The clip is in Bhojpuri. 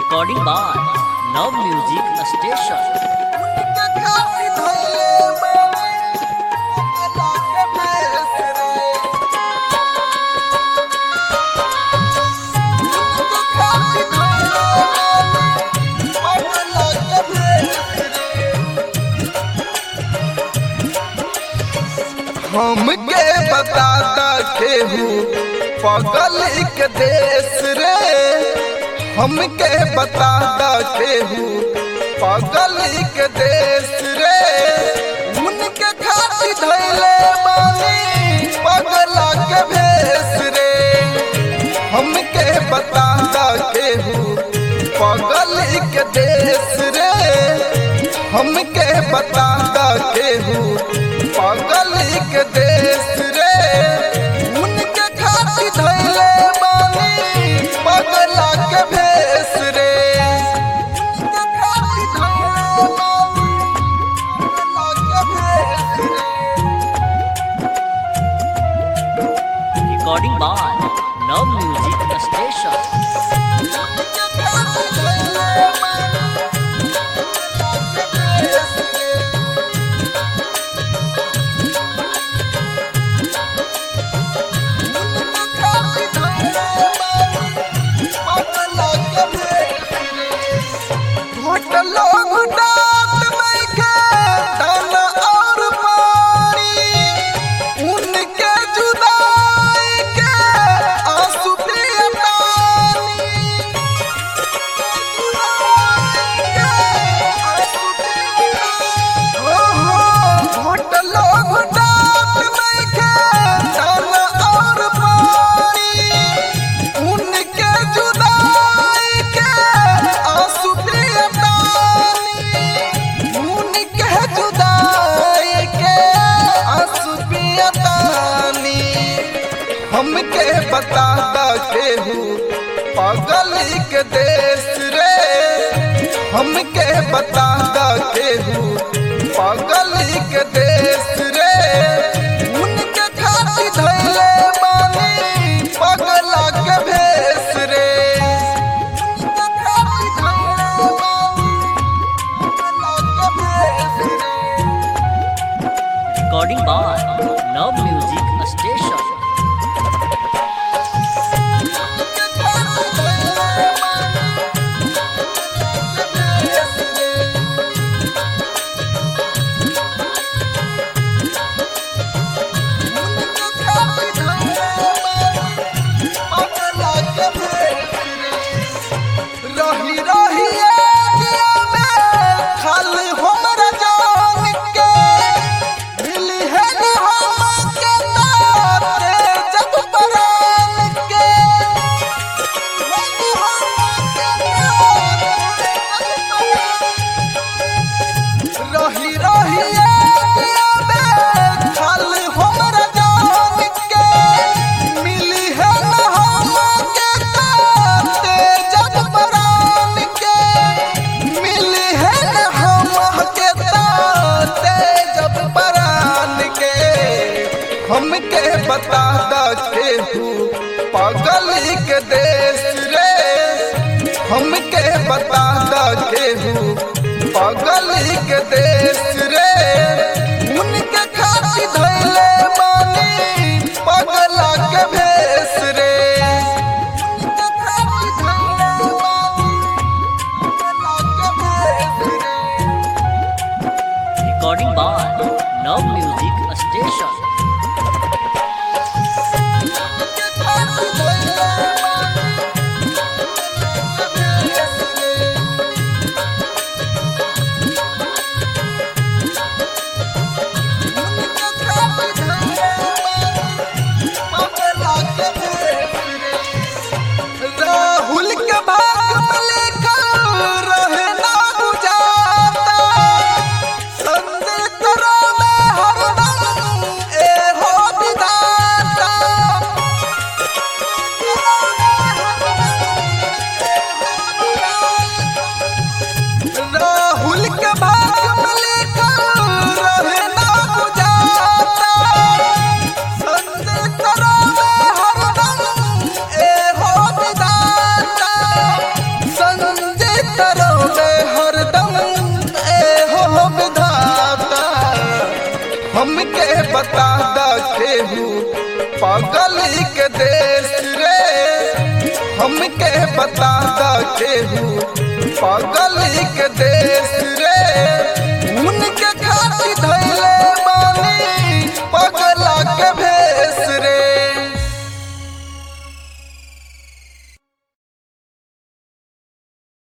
recording by Now Music Station. हमके बता दा केहू पगल के देश रे हमके बता दा केहू पगल के देश रे उनके खातिर धैले बानी पगला के भेष रे हमके बता दा केहू पगल के देश रे हमके बता दा केहू पगल के देश रे उनके खातिर धैले बानी पगला के भेष रे उनके खातिर धैले बानी पगला के भेष रे Recording by Now Music Station. घोटलो घुटात मैके धन और पानी उनके जुदाई के आंसू पियतानी हो हो घोटलो घुटात मैके धन और पानी उनके जुदाई के आंसू पियतानी उनके जुदाई के आंसू पियतानी हमके बता दा केहू पागल के देश रे हमके बता दा केहू पागल के देश रे उनके खातिर धैले बानी पगला के भेष रे उनके खातिर धैले बानी पगला के भेष रे Recording by Now Music Station. रही रही एगिया में खाली हमरा जान के मिली है न हमके तारे जब परान के मिली हमके तारे जब परान रही रही एगिया में खाली हमरा जान के मिली है न हमके तारे जब परान के मिली है न हमके तारे जब परान के हमके बता दा केहू पागल के देश रे हमके बता दा केहू पागल के देश रे उनके खातिर धैले बानी पगला के भेष रे उनके खातिर धैले बानी पगला के भेष रे Recording by Now Music Station. हमके बता द केहू पगली के देश रे हमके बता द केहू पगली के देश